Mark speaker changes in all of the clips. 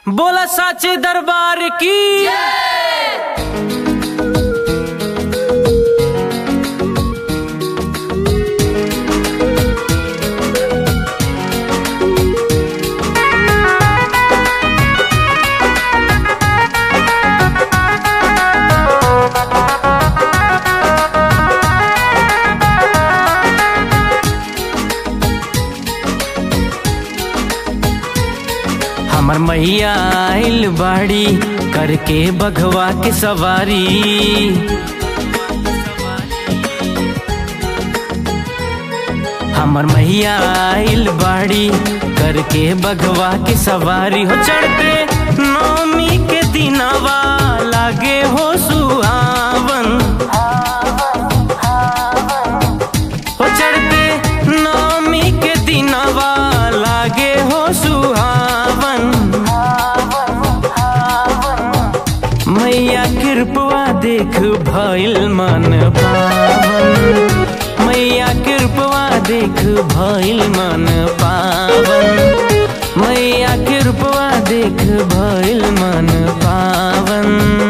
Speaker 1: बोला साचे दरबार की हमर मैया आइल बाड़ी करके बघवा के सवारी हमर मैया आइल बाड़ी करके बघवा के सवारी हो चढ़ते नौमी के दिनवा लागे हो सुहावन हो चढ़ते नौमी के दिनवा लागे हो सुहावन मैया कृपवा देख भइल मन पावन मैया कृपवा देख भइल मन पावन मैया कृपवा देख भइल मन पावन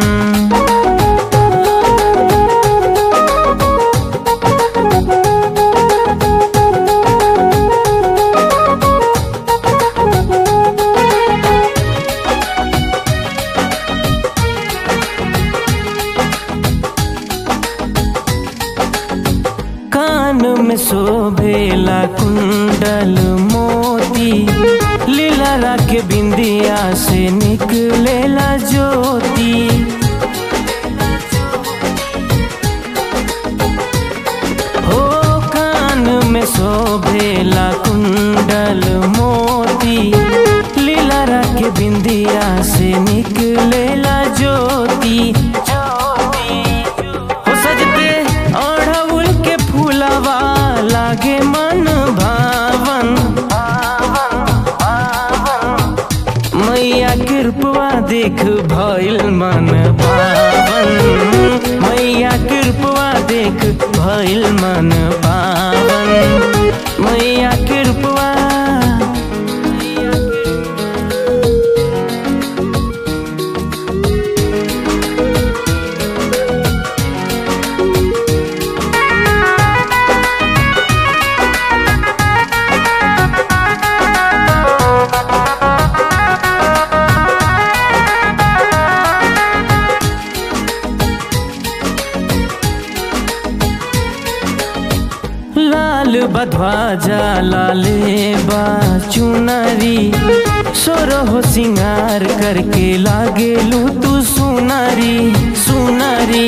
Speaker 1: कान में शोभेला कुंडल मोती लीला के बिंदिया से निकलेला ज्योति हो कान में शोभेला कुंडल मोती लीला के बिंदिया से निकलेला ज्योति हो सजते अढ़उल के फूलवा लागे मन भावन मैया कृपवा देख भइल मन पावन मैया कृपवा देख भइल मन पावन मैया कृपवा लाल बधवाजा लाले बा चुनरी सोरहो सिंगार करके लागेलू तू सुनरी सुनरी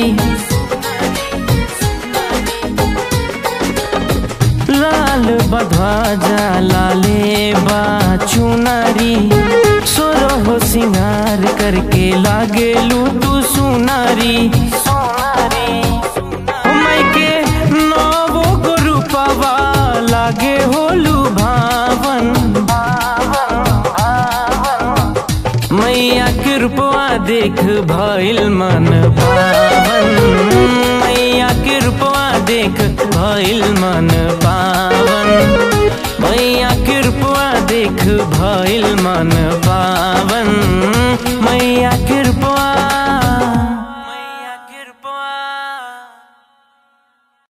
Speaker 1: लाल बधवाजा लाले बा चुनरी सोरहो सिंगार करके लागेलू तू सुनरी सुनरी के नवो गुरु पवा लागे होलू भावन मैया कृपवा देख भइल मन पावन मैया कृपवा देख भइल मन पावन मैया कृपवा देख भइल मन पावन मैया कृपवा